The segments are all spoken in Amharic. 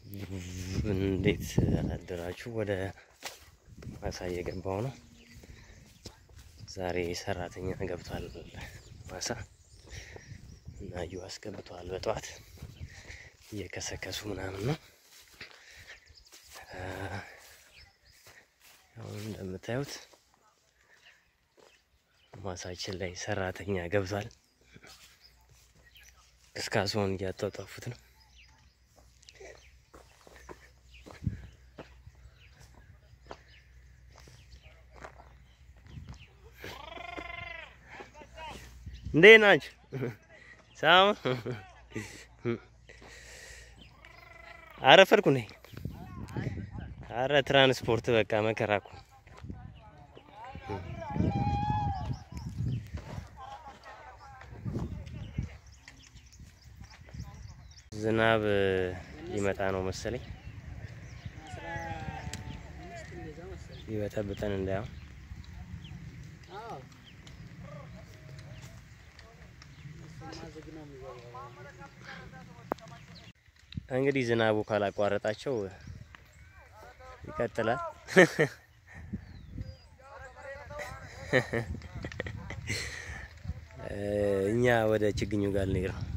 እንዴት አደራችሁ? ወደ ማሳ እየገባው ነው። ዛሬ ሰራተኛ ገብቷል ማሳ እና እዩ አስገብተዋል። በጠዋት እየከሰከሱ ምናምን ነው። አሁን እንደምታዩት ማሳችን ላይ ሰራተኛ ገብቷል። እስካስሆን እያጧጧፉት ነው። እንዴት ናችሁ? ሳም አረፈርኩ ነኝ። አረ ትራንስፖርት በቃ መከራኩ። ዝናብ ሊመጣ ነው መሰለኝ። ይበጠብጠን እንዳያው እንግዲህ ዝናቡ ካላቋረጣቸው ይቀጥላል። እኛ ወደ ችግኙ ጋር ልንሄድ ነው።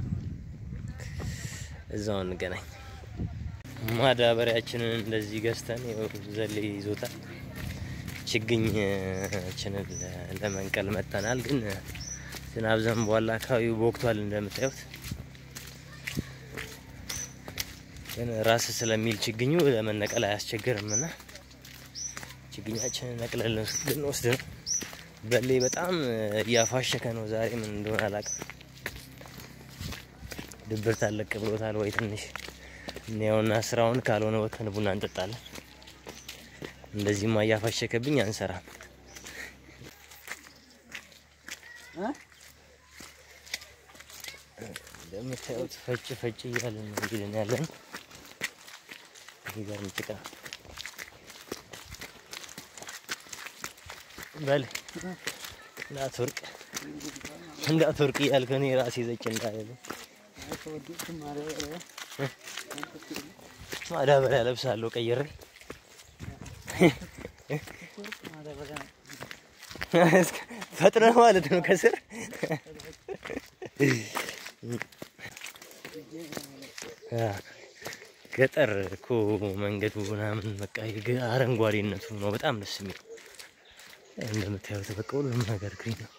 እዛው እንገናኝ። ማዳበሪያችንን እንደዚህ ገዝተን ይኸው ዘሌ ይዞታል። ችግኛችንን ለመንቀል መጥተናል። ግን ዝናብ ዘንቧል። አካባቢው በወቅቷል እንደምታዩት ግን ራስ ስለሚል ችግኙ ለመነቀል አያስቸግርም እና ችግኛችንን ነቅለን ልንወስድ ነው። በሌ በጣም እያፋሸከ ነው ዛሬ ምን እንደሆነ አላውቅም። ድብርት አለቅ ብሎታል ወይ ትንሽ እኔውና ስራውን ካልሆነ ወተን ቡና እንጠጣለን። እንደዚህማ እያፋሸከብኝ አንሰራም። እንደምታዩት ፈጭ ፈጭ እያለን ነው እንግዲህ ያለን የሚገርም ጭቃ በል እንዳትወርቅ እንዳትወርቅ እያልክ እኔ ራሴ ዘጭ እንዳለ ማዳበሪያ ለብሳለሁ ቀይሬ ፈጥነ ማለት ነው ከስር ገጠር እኮ መንገዱ ምናምን በቃ አረንጓዴነቱ ነው በጣም ደስ የሚል። እንደምታዩት በቃ ሁሉም ነገር ግሪን ነው።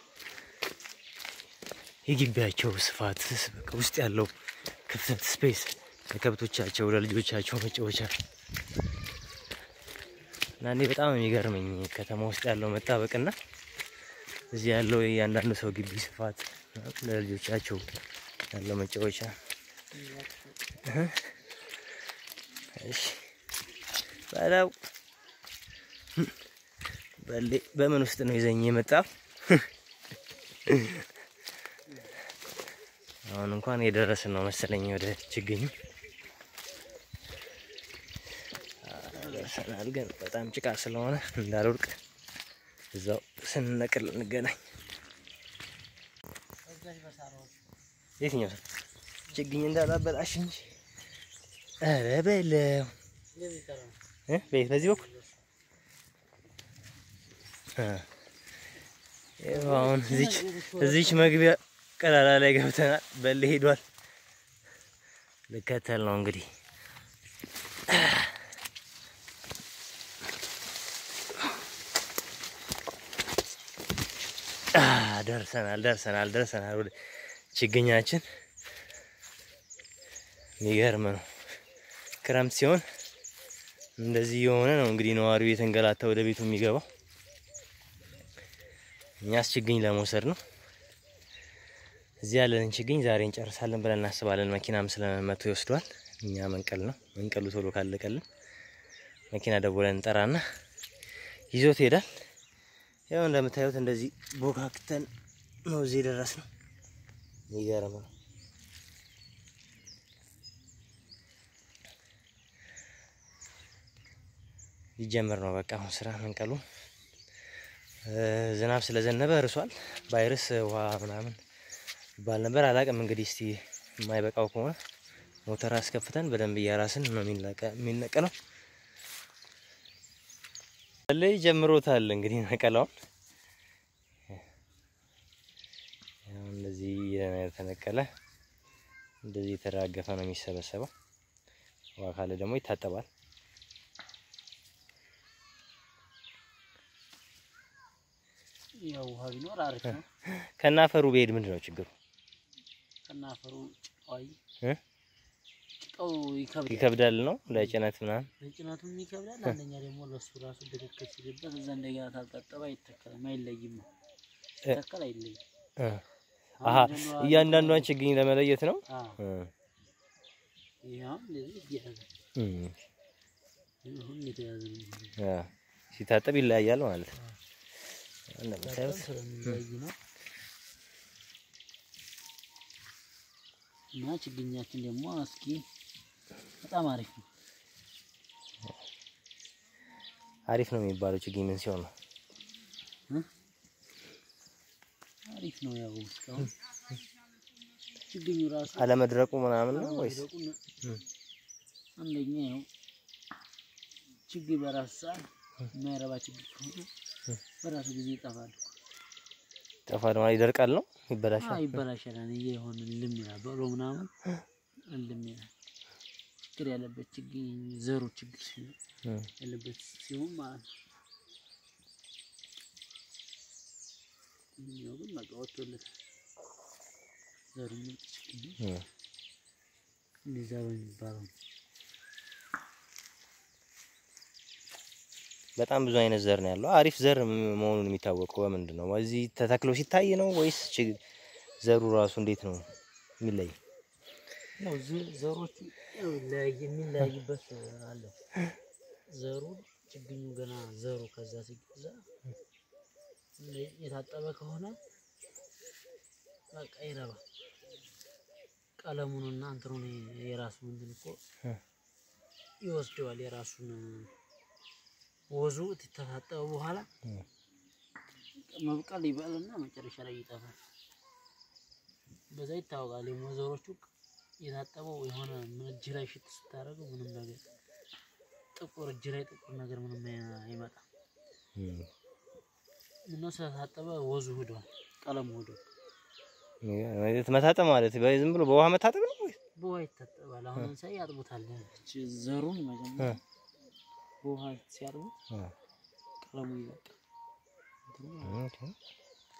የግቢያቸው ስፋት በቃ ውስጥ ያለው ክፍተት ስፔስ ለከብቶቻቸው ለልጆቻቸው መጫወቻ እና እኔ በጣም የሚገርመኝ ከተማ ውስጥ ያለው መጣበቅና እዚህ ያለው የእያንዳንዱ ሰው ግቢ ስፋት ለልጆቻቸው ያለው መጫወቻ እሺ በለው በሌ በምን ውስጥ ነው ይዘኝ የመጣው? አሁን እንኳን የደረስን ነው መሰለኝ ወደ ችግኙ ደርሰናል። ግን በጣም ጭቃ ስለሆነ እንዳልወድቅ እዛው ስንነቅል እንገናኝ። የትኛው ሰው ችግኝ እንዳላበላሽ እንጂ ኧረ በለው እ ቤት በዚህ በኩል ይኸው አሁን እዚች እዚች መግቢያ ቀዳዳ ላይ ገብተናል። በል ሄዷል። ልከተል ነው እንግዲህ ደርሰናል ደርሰናል ደርሰናል ወደ ችግኛችን። የሚገርም ነው። ክረምት ሲሆን እንደዚህ የሆነ ነው እንግዲህ ነዋሪው የተንገላታ ወደ ቤቱ የሚገባው። እኛስ ችግኝ ለመውሰድ ነው። እዚህ ያለንን ችግኝ ዛሬ እንጨርሳለን ብለን እናስባለን። መኪናም ስለመቶ ይወስዷል። እኛ መንቀል ነው። መንቀሉ ቶሎ ካለቀልን መኪና ደውለን እንጠራና ይዞት ይሄዳል። ያው እንደምታዩት እንደዚህ ቦካክተን ነው እዚህ የደረስ ነው። የሚገርም ነው። ሊጀምር ነው በቃ አሁን ስራ መንቀሉ። ዝናብ ስለዘነበ እርሷል። ባይርስ ውሃ ምናምን ይባል ነበር። አላቅም እንግዲህ እስቲ የማይበቃው ከሆነ ሞተር አስከፍተን በደንብ እያራስን ነው የሚነቀ- የሚነቀለው። ላይ ጀምሮታል እንግዲህ ነቀላውን። ያው እንደዚህ የተነቀለ እንደዚህ የተራገፈ ነው የሚሰበሰበው። ውሃ ካለ ደግሞ ይታጠባል። ያው ውሃ ቢኖር አሪፍ ነው። ከናፈሩ ብሄድ ምንድን ነው ችግሩ? ከናፈሩ ጭቃዊ እ? ጭቃው ይከብዳል። ይከብዳል ነው ለጭነት ምናምን። ለጭነቱም ይከብዳል። አንደኛ ደግሞ ለሱ ራሱ ትክክል ሲልበት እዛ እንደገና ታልታጠበ አይተከልም፣ አይለይም ነው እ- ተከል አይለይም። እ። አሁን አሀ ጀምሮ እያንዳንዷን ችግኝ ለመለየት ነው። አዎ፣ እ። ይሄ አሁን እንደዚህ እየያዘ እ። ይሄ አሁን የተያዘ ነው የሚሆነው። አ፣ ሲታጠብ ይለያያል ማለት ነው። በጣም እንደምታዩት ስለሚለያይ ነው እና ችግኛችን ደግሞ እስኪ በጣም አሪፍ ነው። አሪፍ ነው የሚባለው ችግኝ ምን ሲሆን ነው? አሪፍ ነው። ያው እስካሁን ችግኙ ራሱ አለመድረቁ ምናምን ነው ወይስ? አለመድረቁን እ። አንደኛ ያው ችግኝ በራሱ ሰዓት የማይረባ ችግኝ ከሆነ በራሱ ጊዜ ይጠፋል እኮ። ጠፋል ማለት ይደርቃል ነው አዎ ይበላሻል። ይበላሻል። እኔ የሆነ ልም ይላል በሎ ምናምን ልም ይላል። ችግር ያለበት ችግኝ ዘሩ ችግር ሲሆን እ። ያለበት ሲሆን ማለት ነው። ይኸኛው ግን በቃ ወጥቶለታል። ዘሩ ምርጥ ችግኝ ነው። እ። እንደዛ በሚባለው ነው። በጣም ብዙ አይነት ዘር ነው ያለው። አሪፍ ዘር ም- መሆኑን የሚታወቀው በምንድን ነው? እዚህ ተተክሎ ሲታይ ነው ወይስ ችግ- ዘሩ ራሱ እንዴት ነው የሚለይ? ያው ዝ- ዘሮቹ ያው ይለያይ የሚለያይበት አለ። ዘሩ ችግኙ ገና ዘሩ ከዛ ሲገዛ እንደ- የታጠበ ከሆነ በቃ ይረባል። ቀለሙንና እንትኑን የራሱን እንትን እኮ እ። ይወስደዋል። የራሱን ወዙ ተታጠበ በኋላ እ። መብቀል ይበልና መጨረሻ ላይ ይጠፋል። በዛ ይታወቃል። የሞዘሮቹ የታጠበው የሆነ ምን እጅ ላይ ሽት ስታደርገው ምንም ነገር ጥቁር እጅ ላይ ጥቁር ነገር ምንም አይ- አይመጣም። እ። እና ስለታጠበ ወዙ ሂዷል፣ ቀለሙ ሂዷል። እ። መታጠብ ማለት በ- ዝም ብሎ በውሃ መታጠብ ነው ወይስ? በውሃ ይታጠባል። አሁን ለምሳሌ ያጥቡታል። እች ዘሩን መጀመሪያ እ። በውሃ ሲያጥቡት እ። ቀለሙ ይለቃል። እንትኑ ማለት ነው። ኦኬ።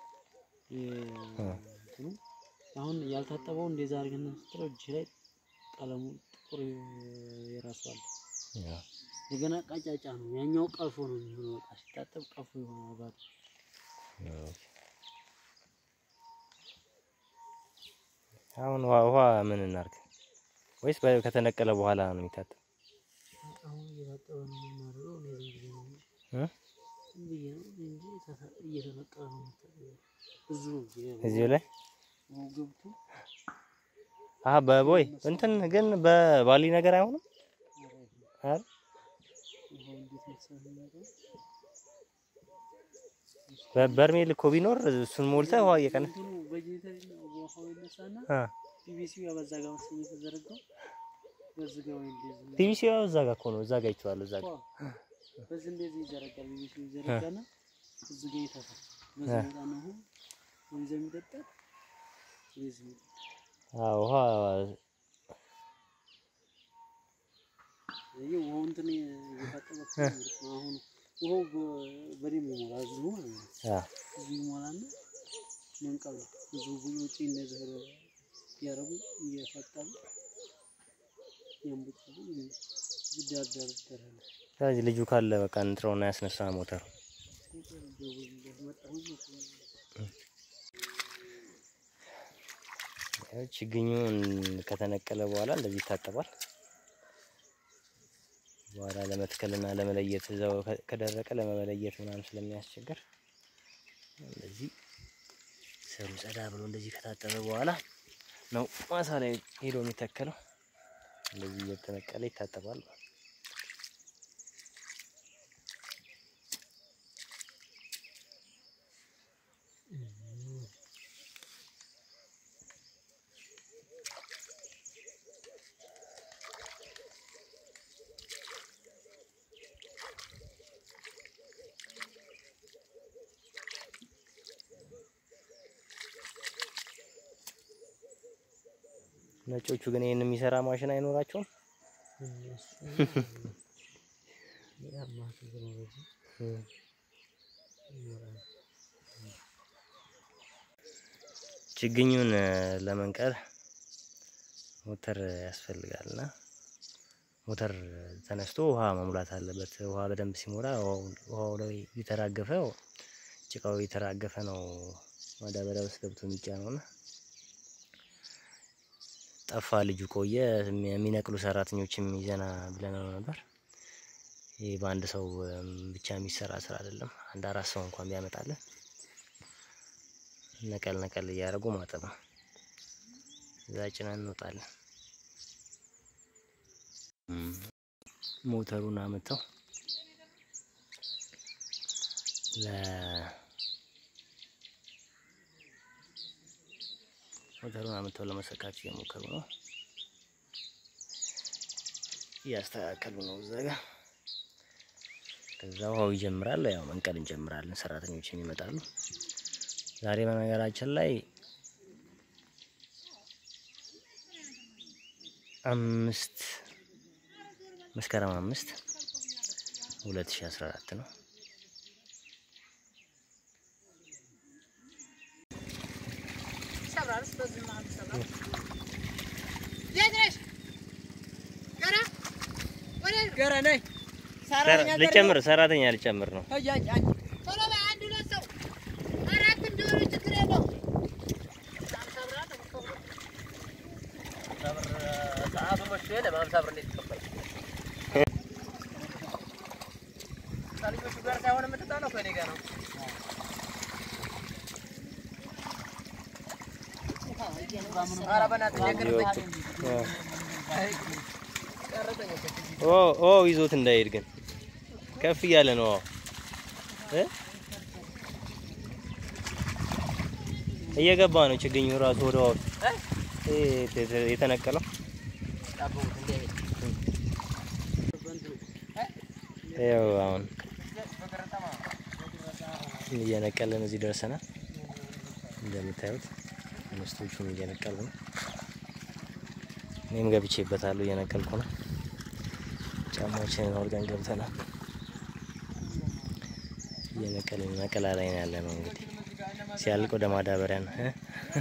የ- እንትኑ አሁን ያልታጠበው እንደዛ አድርገን ስትለው እጅ ላይ ቀለሙ ጥቁር የራሱ አለ። ያ። እንደገና ቀጫጫ ነው። ያኛው ቀፎ ነው የሚሆነው። በቃ ሲታጠብ ቀፎ የሆነ ባዶ ኦኬ። አሁን ውሃ ውሃ ምን እናርግ? ወይስ በ- ከተነቀለ በኋላ ነው የሚታጠብ? አሁን እየታጠበ ነው የምናደርገው። እኔ ዝም ብዬ ነው እ? ዝም ብዬ ነው እንጂ ተታ- እየተነቀለ ነው የሚታጠበው። ብዙ ነው ጊዜ እዚሁ ላይ ውሃው ገብቶ አሀ በቦይ እንትን ግን በባሊ ነገር አይሆንም አይደል? ውሃው እንዴት መሰለህ የሚመጣው? በበርሜል እኮ ቢኖር እሱን ሞልተህ ውሃ እየቀነ እንትኑ በጄኔሬተር ውሃው ይነሳና አ ፒቪሲው ያው በዛ ጋር መሰለኝ የተዘረጋው በዚህ ጋር ወይ እንደዚህ ፒቪሲ ያው እዛ ጋር እኮ ነው። እዛ ጋር ይቸዋለሁ። እዛ ጋር በዚህ እንደዚህ ይዘረጋል። ፒቪሲው ይዘረጋና እዚህ ጋር ይተፋል። በዚህ እ። ቦታ ነው አሁን ወንዝ የሚጠጣ ወይዚህ አዎ ውሃ ይሄ ውሃው እንትን እየታጠበ እኮ ነው ማለት ነው። አሁን ውሃው በ- በደንብ ይሞላል። እዚሁ ማለት ነው። አ እዚሁ ይሞላና መንቀል ነው። እዚሁ ውጪ እንደዚህ እያደረጉ እየፈጠሩ ያንቡጫሉ። ዳር ዳር ይደረጋል። ስለዚህ ልጁ ካለ በቃ እንጥረውና ያስነሳ ሞተሩ ያው ችግኙ ከተነቀለ በኋላ እንደዚህ ይታጠባል። በኋላ ለመትከልና ለመለየት እዛው ከ- ከደረቀ ለመለየት ምናምን ስለሚያስቸግር እንደዚህ ስሩ ጸዳ ብሎ እንደዚህ ከታጠበ በኋላ ነው ማሳ ላይ ሄዶ የሚተከለው። እንደዚህ እየተነቀለ ይታጠባል። ነጮቹ ግን ይህን የሚሰራ ማሽን አይኖራቸውም። እነሱ ያማ ቴክኖሎጂ ይኖራል። ችግኙን እ፣ ለመንቀል ሞተር ያስፈልጋል እና ሞተር ተነስቶ ውሃ መሙላት አለበት። ውሃ በደንብ ሲሞላ ውሃው- ውሃው ላይ የተራገፈ ጭቃው የተራገፈ ነው ማዳበሪያ ውስጥ ገብቶ የሚጫነው እና ጠፋ። ልጁ ቆየ። የሚነቅሉ ሰራተኞችም ይዘና ብለነው ነበር። ይህ በአንድ ሰው እም፣ ብቻ የሚሰራ ስራ አይደለም። አንድ አራት ሰው እንኳን ቢያመጣልን ነቀል ነቀል እያደረጉ ማጠብ ነው። እዛ ጭነን እንወጣለን። እም፣ ሞተሩን አመተው ለ ሞተሩን አመተው ለመሰካት እየሞከሩ ነው፣ እያስተካከሉ ነው እዛ ጋር። ከዛ ውሃው ይጀምራል። ያው መንቀል እንጀምራለን። ሰራተኞችም ይመጣሉ። ዛሬ በነገራችን ላይ አምስት መስከረም አምስት ሁለት ሺ አስራ አራት ነው። ገረ ነይ ሰራ- ልጨምር ሰራተኛ ልጨምር ነው። ኦ ኦ ይዞት እንዳይሄድ ግን ከፍ እያለ ነው እ እየገባ ነው ችግኙ ራሱ ወደ ውሃ ውስጥ እ የተ- የተነቀለው ያው አሁን እየነቀልን እዚህ ደርሰናል። እንደምታዩት ምስቶቹም እየነቀሉ ነው። እኔም ገብቼበታለሁ እየነቀልኩ ነው። ጫማዎችንን አውልቀን ገብተናል። እየነቀልን ነቀላ ላይ ነው ያለ ነው። እንግዲህ ሲያልቅ ወደ ማዳበሪያ ነው እ?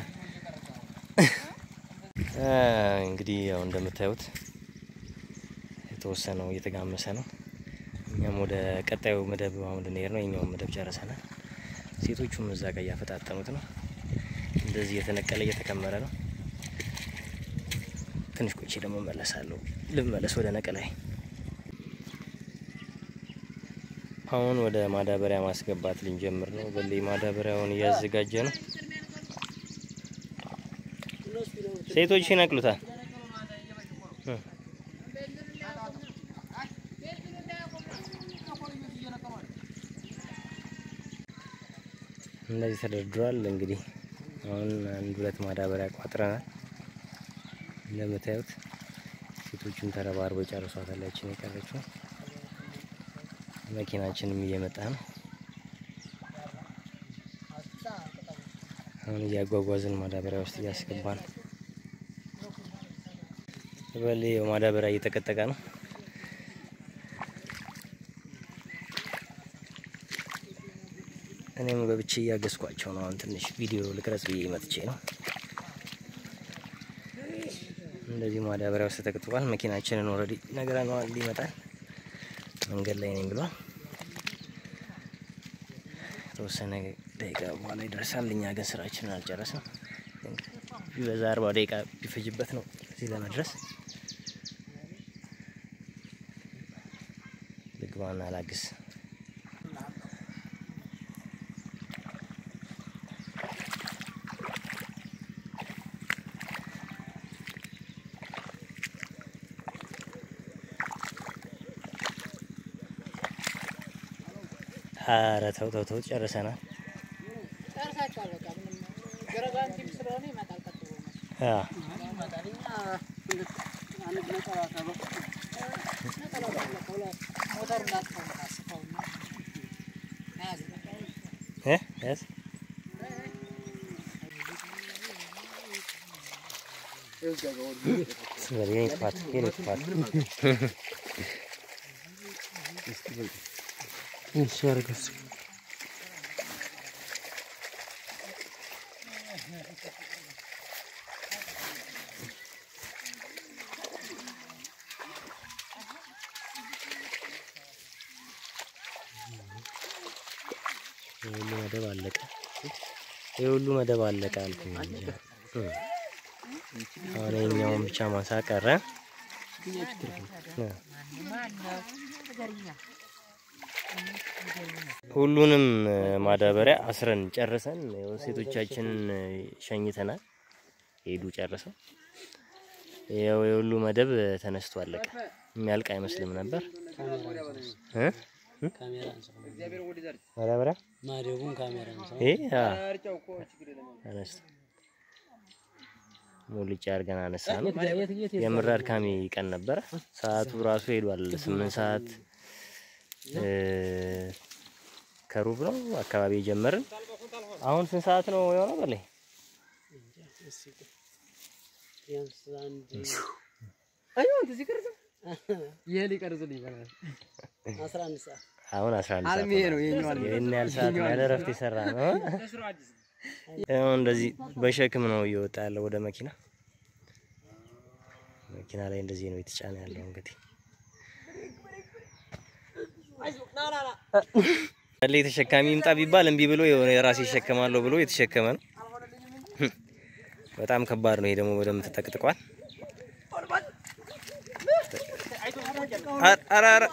አ፣ እንግዲህ ያው እንደምታዩት የተወሰነው እየተጋመሰ ነው። እኛም ወደ ቀጣዩ መደብ አሁን ልንሄድ ነው። የኛውን መደብ ጨርሰናል። ሴቶቹም እዛ ጋር እያፈጣጠኑት ነው። እንደዚህ እየተነቀለ እየተከመረ ነው። ትንሽ ቆይቼ ደግሞ መለሳለሁ። ልመለስ ወደ ነቀላይ። አሁን ወደ ማዳበሪያ ማስገባት ልንጀምር ነው። በሌ ማዳበሪያውን እያዘጋጀ ነው። ሴቶች ይነቅሉታል። እ። እንደዚህ ተደርድሯል። እንግዲህ አሁን አንድ ሁለት ማዳበሪያ ቋጥረናል። እንደምታዩት ሴቶቹም ተረባርበው ጨርሷታል። ያችን የቀረችው መኪናችንም እየመጣ ነው። አሁን እያጓጓዝን ማዳበሪያ ውስጥ እያስገባ ነው። በሌ ማዳበሪያ እየተቀጠቀ ነው። እኔም ገብቼ እያገዝኳቸው ነው። አሁን ትንሽ ቪዲዮ ልቅረጽ ብዬ መጥቼ ነው። እንደዚህ ማዳበሪያ ውስጥ ተቀጥቋል። መኪናችንን ኦልሬዲ ነግረነዋል፣ ይመጣል። መንገድ ላይ ነኝ ብሏል። የተወሰነ ደቂቃ በኋላ ይደርሳል። እኛ ግን ስራችንን አልጨረስም። ቢበዛ አርባ ደቂቃ ቢፈጅበት ነው እዚህ ለመድረስ። ልግባና ላግስ። ኧረ ተው ተው ተው፣ ጨርሰናል። ጨርሳችኋል። በቃ ምንም ገረጋንቲም ስለሆነ ይመጣል። ቀጥ ብሎ ነው። አ ይመጣል። እኛ አንድ ነጠላ ሰበብ ነጠላው ባለፈ ሁለት ሞተሩን ላጥፈው ነው ታስፈውና ያዝ በቃ እ ያዝ የኔ ጥፋት የኔ ጥፋት እሺ አርገስ ይህ ሁሉ መደብ አለቀ። ይህ ሁሉ መደብ አለቀ አልኩኝ እንጂ እ። አሁን የኛውን ብቻ ማሳ ቀረ። እ። ሁሉንም እ፣ ማዳበሪያ አስረን ጨርሰን ያው ሴቶቻችንን እ፣ ሸኝተናል። ሄዱ ጨርሰው። ያው የሁሉ መደብ ተነስቶ አለቀ። የሚያልቅ አይመስልም ነበር እ? ካሜራ አንሳው ማዳበሪያ ማደጉን ካሜራ አንሳው ይሄ አ ተነስቶ ሙልጭ አድርገን አነሳ ነው። የምር አድካሚ ቀን ነበረ። ሰዓቱ ራሱ ሄዷል። ስምንት ሰዓት እ፣ ከሩብ ነው አካባቢ የጀመርን። አሁን ስንት ሰዓት ነው የሆነው? በላይ ቢያንስ አንድ ይሄ ሊቀርጽልኝ ይባላል። አስራ አንድ ሰዓት አሁን 11 ሰዓት አልሚ ይሄ ነው የኛው አልሚ ይህን ያህል ሰዓት ያለ እረፍት የሰራ ነው። አሁን እንደዚህ በሸክም ነው እየወጣ ያለው ወደ መኪና። መኪና ላይ እንደዚህ ነው የተጫነ ያለው እንግዲህ ያለ ተሸካሚ ይምጣ ቢባል እምቢ ብሎ የሆነ የራሴ ይሸከማለሁ ብሎ የተሸከመ ነው። በጣም ከባድ ነው። ይሄ ደግሞ በደንብ ተጠቅጥቋል። ኧረ ኧረ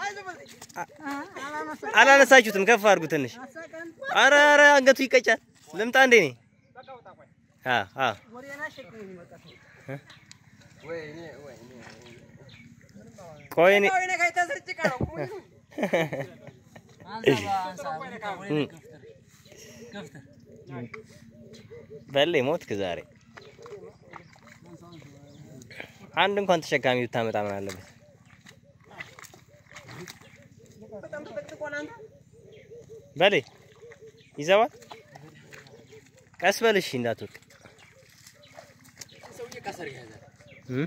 አላነሳችሁትም፣ ከፍ አድርጉ ትንሽ። አረ አረ አንገቱ ይቀጫል። ልምጣ እንዴ እኔ? አ አ ቆይ እኔ በሌ ሞትክ ዛሬ። አንድ እንኳን ተሸካሚ ብታመጣ ምን አለበት? በሌ ይዘዋል። ቀስ በልሽ እንዳትወቅ። እም?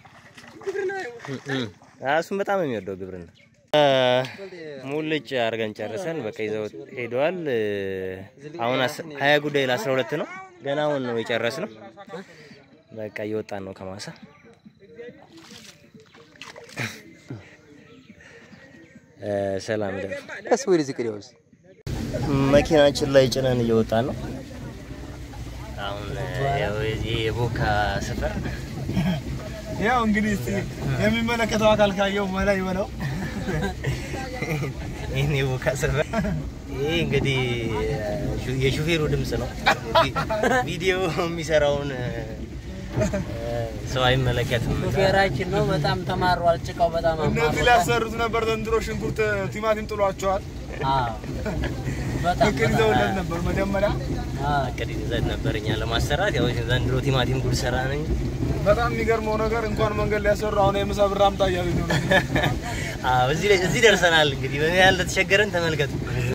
እም። እሱም በጣም ነው የሚወደው ግብርና። ሙልጭ አድርገን ጨርሰን በቃ ይዘው ሄደዋል። አሁን አስ- ሀያ ጉዳይ ለአስራ ሁለት ነው። ገና አሁን ነው የጨረስነው። በቃ እየወጣን ነው ከማሳ እ፣ ሰላም ደር ቀስ ወደዚህ ቅዲያውስ መኪናችን ላይ ጭነን እየወጣን ነው። አሁን ያው የዚህ የቦካ ሰፈር ያው እንግዲህ እስቲ የሚመለከተው አካል ካየው መላ ይበለው። ይህን የቦካ ሰፈር ይህ እንግዲህ ሹ- የሹፌሩ ድምፅ ነው። ቪ- ቪዲዮ የሚሰራውን እ፣ ሰው አይመለከትም። ሹፌራችን ነው። በጣም ተማሯል። ጭቃው በጣም እነዚህ አማሯል። ሊያሰሩት ነበር ዘንድሮ ሽንኩርት፣ ቲማቲም ጥሏቸዋል። አዎ በጣም እቅድ ይዘውለት ነበር መጀመሪያ። አዎ እቅድ ይዘን ነበር እኛ ለማሰራት ያው ዘንድሮ ቲማቲም ጉድ ሰራ ነኝ። በጣም የሚገርመው ነገር እንኳን መንገድ ሊያሰሩ አሁን የምሳ ብር አምጣ እያሉኝ ነው። አዎ እዚህ ላይ- እዚህ ደርሰናል። እንግዲህ በምን ያህል እንደተቸገረን ተመልከቱ።